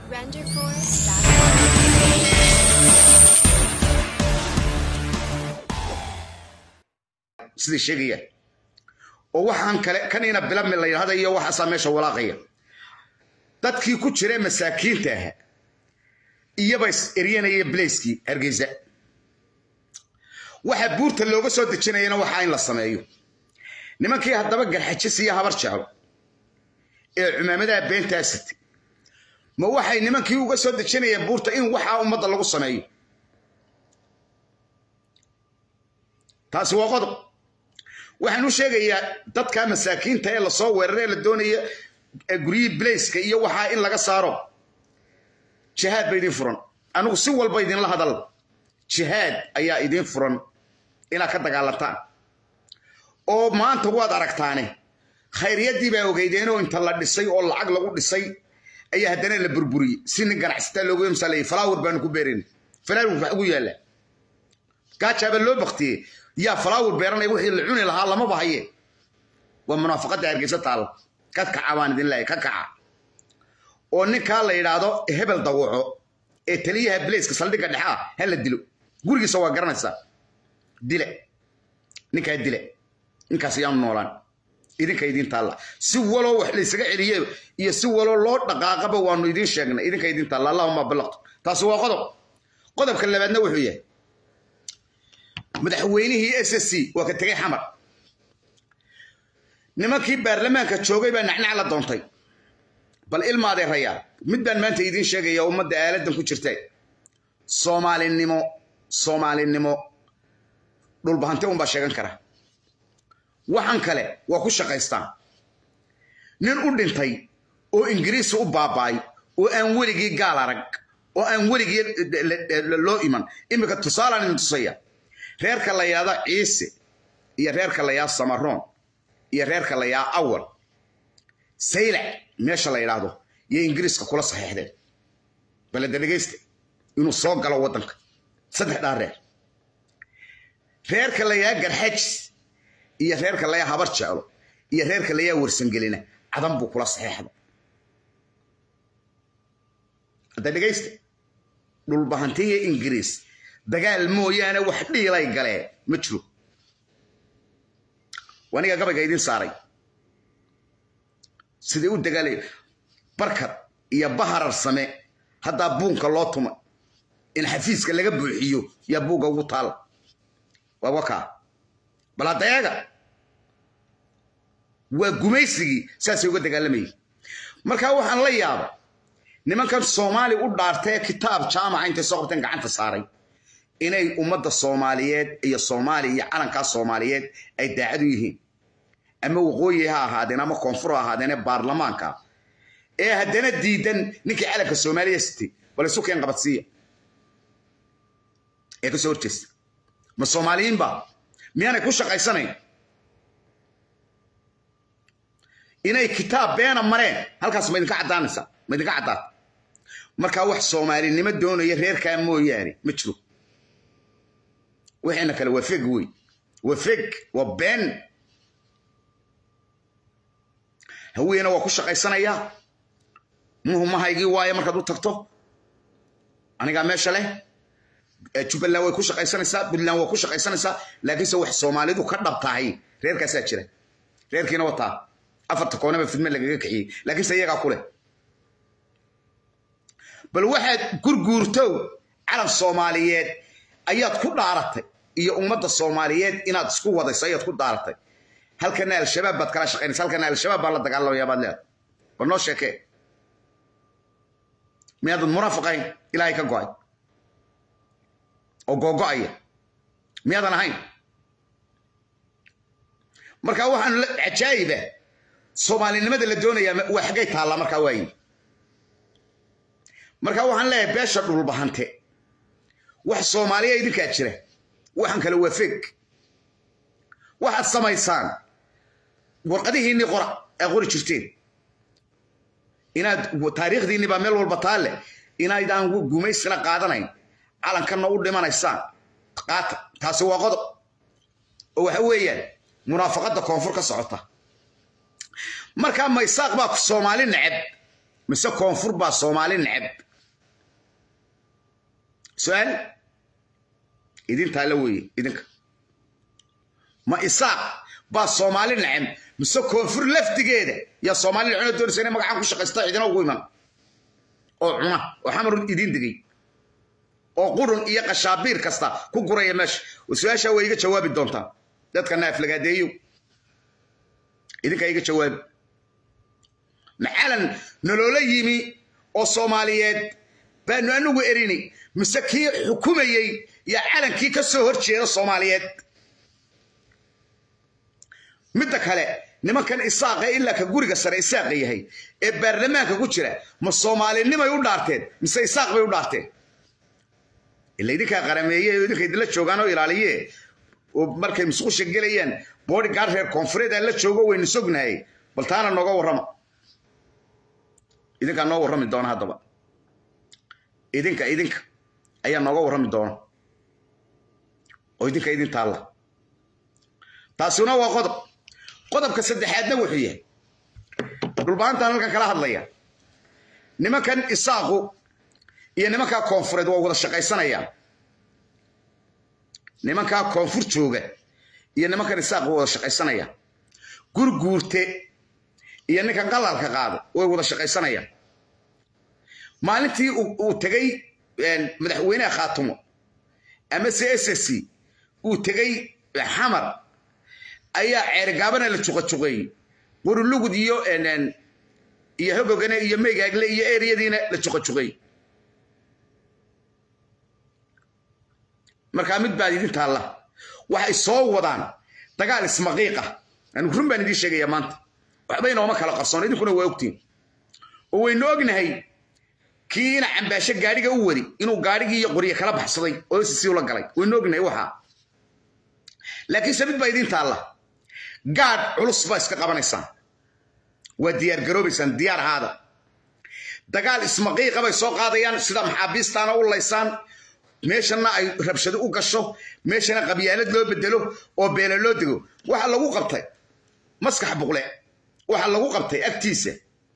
sidai sheegayaan oo waxaan kale kanina bilami la yidhahda iyo waxaasaa meesha walaaqaya dadkii ku jira masaakiinta aha iyaba is eryanaya blaiskii hargeysa waxa buurta looga soo dejinayana waxaa in la sameeyo nimankii haddaba garxajis iyo habar jeclo ee cumaamadaha beentaa sitay ma waxay nimankii uga soo dejinayeen buurta in waxaa ummadda lagu sameeyo taasi waa qodob waxaan u sheegayaa dadka masaakiinta ee lasoo weeraray ee la doonaya guryihii blaiska iyo waxaa in laga saaro jihaad ba idin furan anigu si walba idinla hadal jihaad ayaa idin furan inaad ka dagaalantaan oo maanta waad aragtaane khayriyaddii baa ogeydeenoo inta la dhisay oo lacag lagu dhisay ayaa haddana la burburiyey si nin ganacsataa loogu imsaleeyey falaawar baanu ku beerayna falaawar wax ugu yaalla gaajaaba loo baktiyey yaa falaawar beeranaya wixii la cuni lahaa lamaba haye waa munaafaqadda hargeysa taalla ka kaca baan idin leeyahay ka kaca oo ninkaa la yidhaahdo hebel dawaco ee taliyaha blaiska saldhigga dhexe ah ha la dilo gurigiisa waa garanaysaa dile ninkaa dile ninkaas yaanu noolaan idinka idin taalla si waloo wax laysaga celiye iyo si waloo loo dhaqaaqaba waanu idiin sheegnay idinka idin taalla allahuma balaqtu taasi waa qodob qodobka labaadna wuxuu yahay madaxweynihii s s c waa ka tegey xamar nimankii baarlamaanka joogay baa nacnac la doontay bal ilmaaday rayaa mid baan maanta idiin sheegaya ummadda aaladan ku jirta soomaalinimo soomaalinimo dhulbahanti unbaa sheegan kara waxaan kale waa ku shaqaystaan nin u dhintay oo ingiriisi u baaba'ay oo aan weligii gaal arag oo aan weligii loo iman iminka tusaalaan idin tusaya reerka la yaada ciise iyo reerka la yaa samaroon iyo reerka la yaa awal saylac meesha la yidhaahdo iyo ingiriiska kula saxiixdeen baleda dhegaysta inuu soo galo waddanka saddex dhaa reer reerka la yaa garxajis iyo reerka la yaa habar jeclo iyo reerka la yaa warsangelina cadan buu kula saxiixda hadda dhegaysta dhulbahantiya ingiriis dagaal mooyaane wax dhiilay galeen ma jiro waniga gabayga idin saaray sidai u dagaalay barkad iyo baharar same haddaa buunka loo tuma in xafiiska laga buuxiyo yaa buugga ugu taala waa wakaa bal haddayaga waa gumaysigii saasay uga dagaalamayay markaa waxaan la yaaba nimankan soomaali u dhaartee kitaab jaamaca intay soo qabteen gacanta saaray inay ummadda soomaaliyeed iyo soomaaliya iyo calankaa soomaaliyeed ay daacad u yihiin ama waqooyi ha ahaadeen ama koonfur ha ahaadeen baarlamaanka ee haddana diidan ninkii calanka soomaaliya sitay bal isu keen qabadsiiya ee kasoo horjeesta ma soomaaliyiinba miyaanay ku shaqaysanayn inay kitaab beena mareen halkaas ma idinka caddaanaysa ma idinka caddaata markaa wax soomaalinimo doonaya reerkaa mooyaane ma jiro wixiina kale waa feg wey waa feg waa been haweena waa ku shaqaysanayaa muhumahaygii waaye markaad u tagto anigaa meesha leh jubbaland way ku shaqaysanaysaa puntland waa ku shaqaysanaysaa laakiinse wax soomaalidu ka dhab tahay reerkaasaa jira reerkiina wataa afarta koonaba fidme lagaga kixiyey laakiinse iyagaa ku leh bal waxaad gurguurtow calan soomaaliyeed ayaad ku dhaaratay iyo ummadda soomaaliyeed inaad isku wadayso ayaad ku dhaaratay halkana al-shabaab baad kala shaqaynaysa halkana al-shabaab baa la dagaalamaya baad leedahay bal noo sheekee miyaadan munaafiqayn ilaahay ka go'ay oo googo'aya miyaadan ahayn markaa waxaan cajaayiba soomaalinimada la doonayaa waa xaggay taallaa markaa waayi markaa waxaan leeyahay beesha dhulbahante wax soomaaliya idinkaa jira waxaan kale waa feg waxaad samaysaan warqadihiinnii qora aa qori jirteen inaad taariikhdiinni baa meel walba taalle inaydaan gumaysina qaadanayn calankanna u dhimanaysaan qaata taasi waa qodob oo waxa weeyaan munaafaqadda koonfur ka socota markaa maysaaq baa soomaali neceb mise koonfur baa soomaali neceb su-aal idintaa la weeye idinka ma isaaq baa soomaali neceb mise koonfur laftigeeda yaa soomaali neceb doonaysa inay magacaan ku shaqaysta cidina ugu iman oo cuna oo xamarun idiin digay oo qurun iyo qashaabiir kasta ku guraya meesha su-aashaa waa iga jawaabi doontaa dadka naaflagaadeeyo idinkaa iga jawaabi maxalan nolola yimi oo soomaaliyeed baanu anigu erini mise kii xukumayey yaa calankii ka soo hor jeeda soomaaliyeed midda kale nimankan isaaqa ilaa ka guriga sare isaaqa yahay ee baarlamaanka ku jira ma soomaalinimay u dhaarteen mise isaaq bay u dhaarteen ila idinkaa qarameeye oo idinka idinla joogaan oo ilaaliye oo markay musqusha gelayaan bodyguard reer koonfureed la joogo waynu sognahay bal taana nooga warrama idinkaa noo warrami doona haddaba idinka idinka ayaa nooga warrami doona oo idinka idin taalla taasuna waa qodob qodobka saddexaadna wuxuu yahay dhulbaantaan halkan kala hadlaya nimankan isaaqu iyo nimankaa koonfureed waa wada shaqaysanayaan nimankaa koonfur jooga iyo nimankan isaaqu waa wada shaqaysanayaan gurguurte iyo ninkan qalalka qaada way wada shaqaysanayaan maalintii uu tegey madaxweynaha khaatumo ama c s s uu tegey xamar ayaa ceerigaabana la juqajuqeeyey qurulugud iyo iyo hogogane iyo meygaagle iyo eriyadiina la juqajuqeeyey markaa mid baad idin taalla waxay soo wadaan dagaal ismaqiiqa anigu run baan idiin sheegaya maanta waxba inooma kala qarsoon idinkuna waa ogtiin oo waynu ognahay kii ina cambaasho gaadhiga u wadi inuu gaadhigii iyo qorye kala baxsaday oo sisi ula galay waynu ognahay waxaa laakiinse mid baa idiin taalla gaadh culus baa iska qabanaysaan waa diyaar garoobaysaan diyaar ahaada dagaal ismaqiiqa bay soo qaadayaan sida maxaabiistaana u laysaan meeshana ay rabshado u gasho meeshana qabyaalad loo bedelo oo beele loo dego waxa lagu qabtay maskax buqle waxa lagu qabtay agtiisa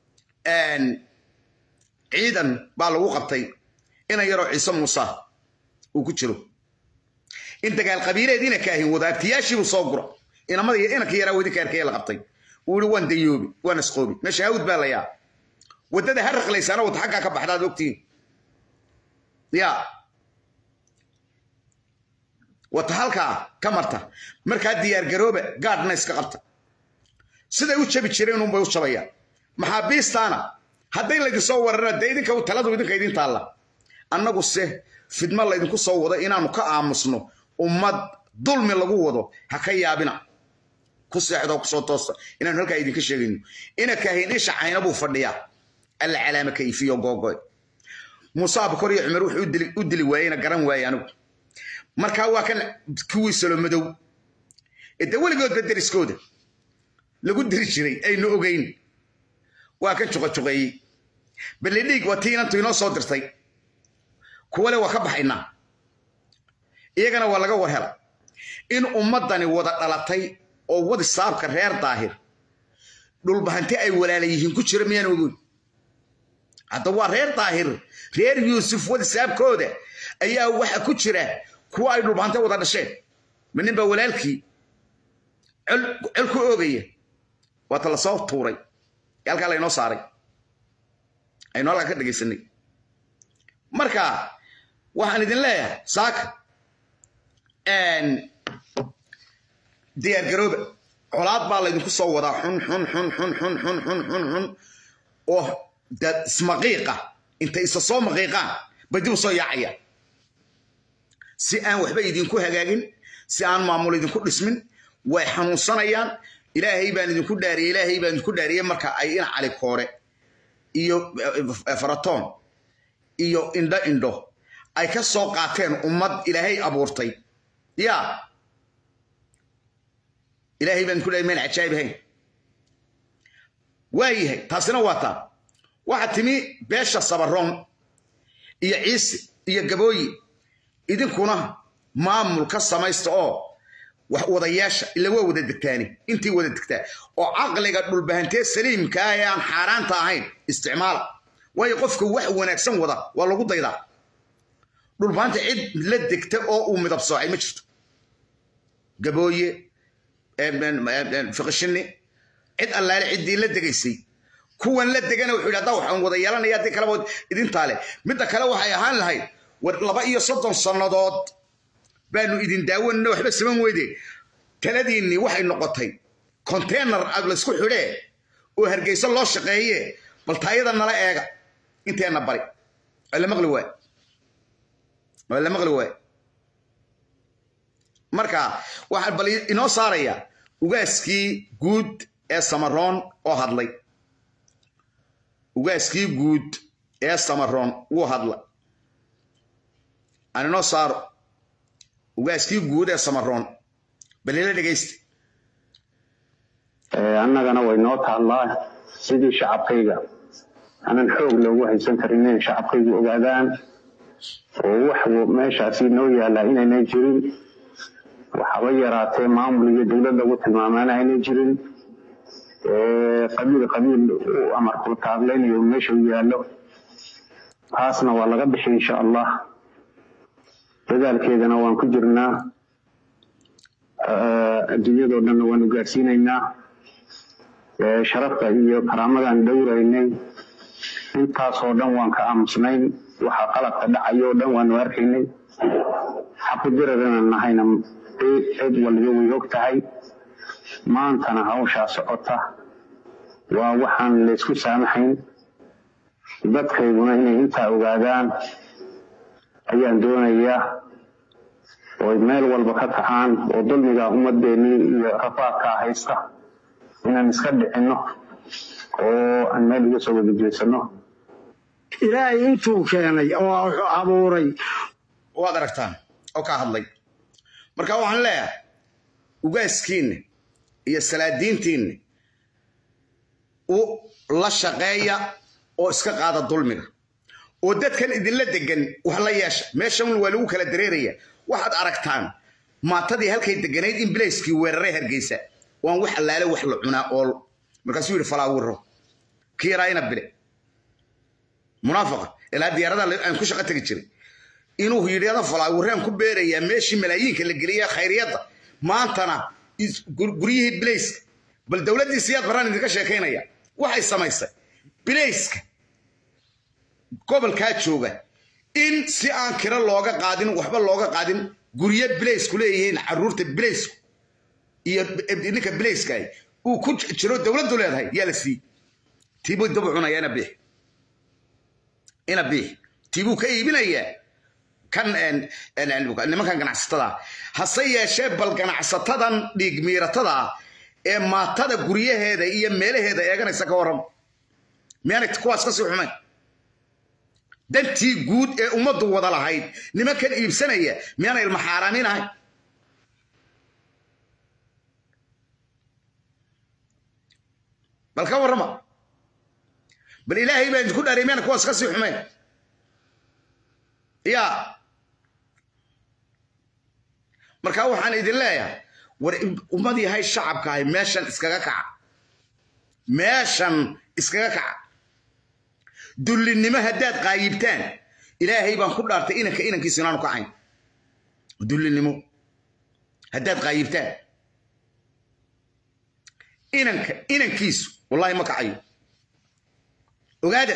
ciidan baa lagu qabtay ina yaroo ciise muuse uu ku jiro in dagaal qabiileed ina kaahin wadaagtiyaashiibuu soo gura inamada inanka yaraa wadinka arkaya la qabtay uu yihi waan dayoobi waan asqoobi meesha hawd baa layaa waddada ha raqlaysaana wata xaggaa ka baxdaad ogtihiin ya wata halkaa ka marta markaa diyaargarooba gaadhna iska qabta siday u jabi jireen unbay u jabayaan maxaabiistaana hadday laydin soo wararana dee idinka taladu idinka idin taalla annagu se fidmo laydinku soo wado inaanu ka aamusno ummad dulmi lagu wado ha ka yaabina ku seexdo kusoo toosta inaanu halkaa idinka sheegayno ina kaahin isha cayna buu fadhiyaa alla calaama kayfiyo googoy muuse abukor iyo cumar wuxuu u dili waayeyna garan waaye anigu markaa waa kan kuwii salomadow ee dee weligoodba deriskooda lagu diri jiray aynu ogeyn waa kan juqajuqeeyey ballidhiig waa tii inantu inoo soo dirtay kuwale waa ka baxaynaa iyagana waa laga war hela in ummaddani wada dhalatay oo wadi saabka reer daahir dhulbahanti ay walaala yihiin ku jira miyaan ogoyn hadda waa reer daahir reer yuusuf wadi saabkooda ayaa waxa ku jira kuwa ay dhulbahante wada dhasheen ma nin baa walaalkii col ku oogaya waata lasoo tuuray halkaa laynoo saaray aynu halkaa ka dhegaysanay marka waxaan idin leeyahay saaka diyaargarooba colaad baa laydinku soo wadaa xun xun xun xun xun xun xun xun xun oo dad ismaqiiqa intay isa soo maqiiqaan bay dib u soo yaacayaan si aan waxba idinku hagaagin si aan maamul idinku dhismin way xanuunsanayaan ilaahay baan idinku dhaariyey ilaahay baan idinku dhaariyey marka ay ina cali koore iyo faratoon iyo indho indho ay ka soo qaateen ummad ilaahay abuurtay ya ilaahay baan idinku dhaariyey mayna cajaayib ahayn waayahay taasina waa taa waxaa timi beesha sabaroon iyo ciise iyo gabooyi idinkuna maamul ka samaysta oo wax wadayaasha ila waa wada degtaani intii wada degtaa oo caqliga dhulbahantee saliimka ah ee aan xaaraanta ahayn isticmaala waayo qofka wax wanaagsan wada waa lagu daydaa dhulbaanta cid la degta oo uu midab soocay ma jirto gabooye fiqishini cid allaale ciddii la degaysay kuwan la degana wuxuu yidhi haddaa waxaan wada yeelanaya haddii kaleba idintaa leh midda kale waxay ahaan lahayd war laba iyo soddon sannadood baanu idin daawanina waxba saman weyde taladiinnii waxay noqotay konteynar aad laysku xidhee oo hargeyso loo shaqeeye bal taayada nala eega inteenna bari waa la maqli waay waa la maqli waay marka waxaan bal inoo saaraya ugaaskii guud ee samaroon oo hadlay ugaaskii guud ee samaroon wuu hadla aan inoo saaro ugaaskii guud ee samaroon balila dhegaysta annagana way noo taallaa sidii shacabkayga aanan xoog loogu haysan karin inay shacabkaygu ogaadaan oo wax meeshaasi noo yaallaa inaynay jirin waxaba yaraatee maamul iyo dowlad lagu tilmaamaana aynay jirin qabiil qabiil uu amarku taaglaynayo meesha u yaallo taasna waa laga bixi insha allah dadaalkeedana waan ku jirnaa adduunyadoo dhanna waanu gaadhsiinaynaa sharafta iyo karaamadan dhowraynay intaasoo dhan waan ka aamusnayn waxa qalabka dhacayoo dhan waanu arkaynay xaqudirarana nahayna cid waliba way og tahay maantana hawshaa socota waa waxaan laysku saamaxayn dadkayguna inay intaa ogaadaan ayaan doonayaa oo meel walba ka kacaan oo dulmiga ummadeennii iyo rafaadkaa haysta inaan iska dhicinno oo aan meel uga soo wada jeesanno ilaahay intuu keenay oo abuuray waad aragtaan oo ka hadlay marka waxaan leeyahay ugaaskiinna iyo salaadiintiinna u la shaqeeya oo iska qaada dulmiga oo dadkan idinla degan wax la yeesha meeshan waa lagu kala dareeraya waxaad aragtaan maatadii halkay deganayd in bilayskii weeraray hargeysa waan wax allaale wax la cunaa oo markaasuu yidhi falaawiro kii yaraa ina bile munaafaqa ilaa diyaarada aan ku shaqo tegi jiray inuu yidhahdo falaawiraan ku beerayaa meeshii malaayiinka la geliya khayriyadda maantana guryihii bilayska bal dowladdii siyaad baraan idinka sheekaynaya waxay samaysay bilayska gobolkaa jooga in si aan kiro looga qaadin waxba looga qaadin guryo bilaysku leeyihiin caruurta bilaysku iyo ninka bilayska uu ku jiro dowladdu leedahay yaa la siiyey tiibuu daba cunaya ina biix ina biix tiibuu ka iibinayaa kan nimankan ganacsatada hase yeeshee bal ganacsatadan dhiig miiratada ee maatada guryaheeda iyo meelaheeda eeganaysa ka waran miyaanay kuwaas kasii xumayn dantii guud ee ummaddu wada lahayd nimankan iibsanaya miyaana ilma xaaraamin ahay bal ka warrama bal ilaahay baa idinku dhaariy miyaana kuwaas kasii xumayn ya marka waxaan idin leeyahay war ummad yahay shacabkaahay meeshan iskaga kaca meeshan iskaga kaca dullinimo haddaad qaayibtaan ilaahay baan ku dhaartay inanka inankiisu inaanu kacayn dullinimo haddaad qaayibtaan inanka inankiisu wallahi ma kacayo ogaada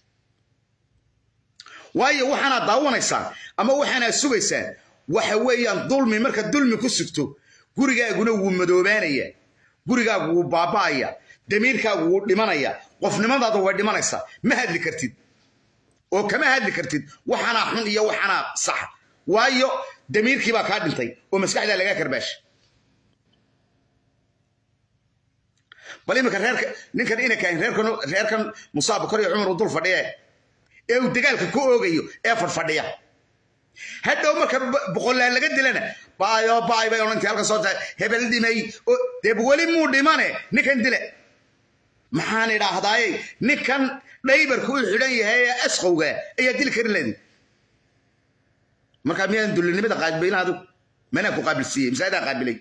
waayo waxaanaad daawanaysaan ama waxaanaad sugaysaan waxa weeyaan dulmi marka dulmi ku sugto gurigaaguna wuu madoobaanaya gurigaagu wuu baaba'aya damiirkaagu wuu dhimanaya qofnimadaadu way dhimanaysaa ma hadli kartid oo kama hadli kartid waxanaa xun iyo waxanaa sax waayo damiirkii baa kaa dhintay oo maskaxdaa lagaa karbaasha bal iminka reerka ninkan inankan reerkan reerkan musaab kor iyo cumar uu dul fadhiya ee uu dagaalka ku oogayo ee fadfadhiya hadhow marka boqollaan laga dilana baayo baay bay odhantii halka soo tahay hebel dhimay dee weli muu dhimane ninkan dile maxaan idhaahdaaye ninkan dhaybarku u xidhan yahay ee asqowga ayaa dili karin leedi markaa miyaadan dullinimada qaabilayna adigu manaa ku qaabilsiiyey masaadaa qaabilay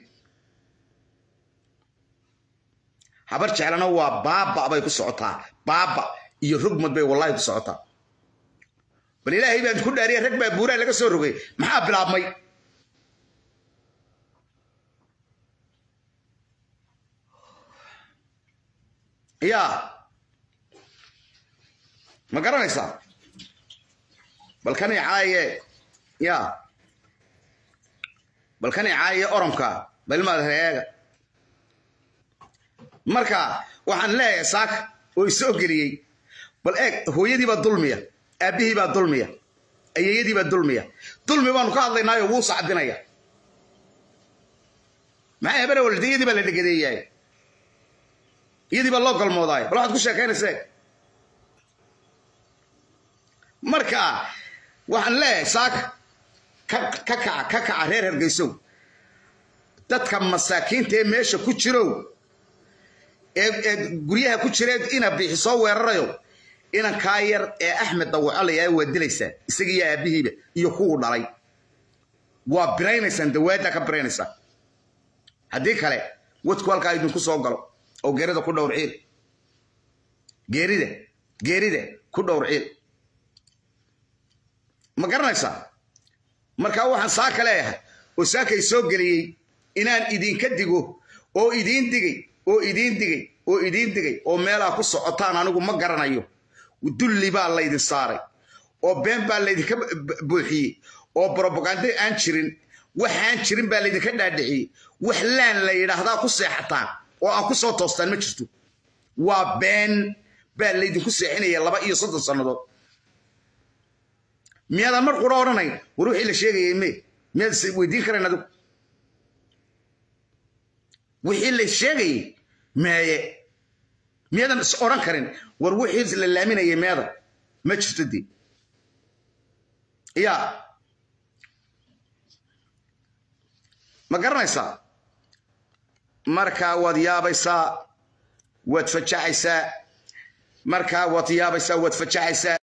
habar jeclana waa baaba bay ku socotaa baaba iyo rugmad bay wallahi ku socotaa bal ilaahay baan ku dhaariya rag baa buuraa laga soo rogay maxaa bilaabmay yaa ma garanaysaa bal kan icaaye yaa bal kan icaaye oronka balmaad reega marka waxaan leeyahay saaka oo isoo geliyey bal eeg hooyadii baa dulmiya aabbihii baa dulmiya ayeeyadii baa dulmiya dulmi baanu ka hadlaynaayo wuu sacbinaya maxay habene walde iyadii baa la dhegadeeyaay iyadii baa loo galmoodaay bal waxaad ku sheekaynaysa marka waxaan leeyahay saaka ka kaca ka kaca reer hargeysow dadka masaakiinta ee meesha ku jirow ee guryaha ku jireed ina bixi soo weerarayo inankaa yar ee axmed dawacolayaa waa dilaysaan isaga iyo aabbihiiba iyo kuwuu dhalay waa biraynaysaan dawaadda ka biraynaysaan haddii kale wadku halkaa idinku soo galo oo geerida ku dhowr ciil geerida geerida ku dhowr ciil ma garanaysaa markaa waxaan saaka leeyahay oo saakay soo geliyey inaan idinka digo oo idiin digay oo idiin digay oo idiin digay oo meelaa ku socotaan anigu ma garanayo dulli baa laydin saaray oo been baa laydinka buuxiyey oo brobaganda aan jirin waxaan jirin baa laydinka dhaadhiciyey wax laan la yidhaahdaa ku seexataan oo aan ku soo toostaan ma jirto waa been baa laydinku seexinaya laba iyo soddon sannadood miyaadan mar qura odhanayn war wixii la sheegayay me miyaad weydiin karayn adigu wixii la sheegayay meeye miyaadan is odhan karin war wixii la laaminayay meeda ma jirto dee yaa ma garanaysaa markaa waad yaabaysaa waad fajaxaysaa markaa waad yaabaysaa waad fajaxaysaa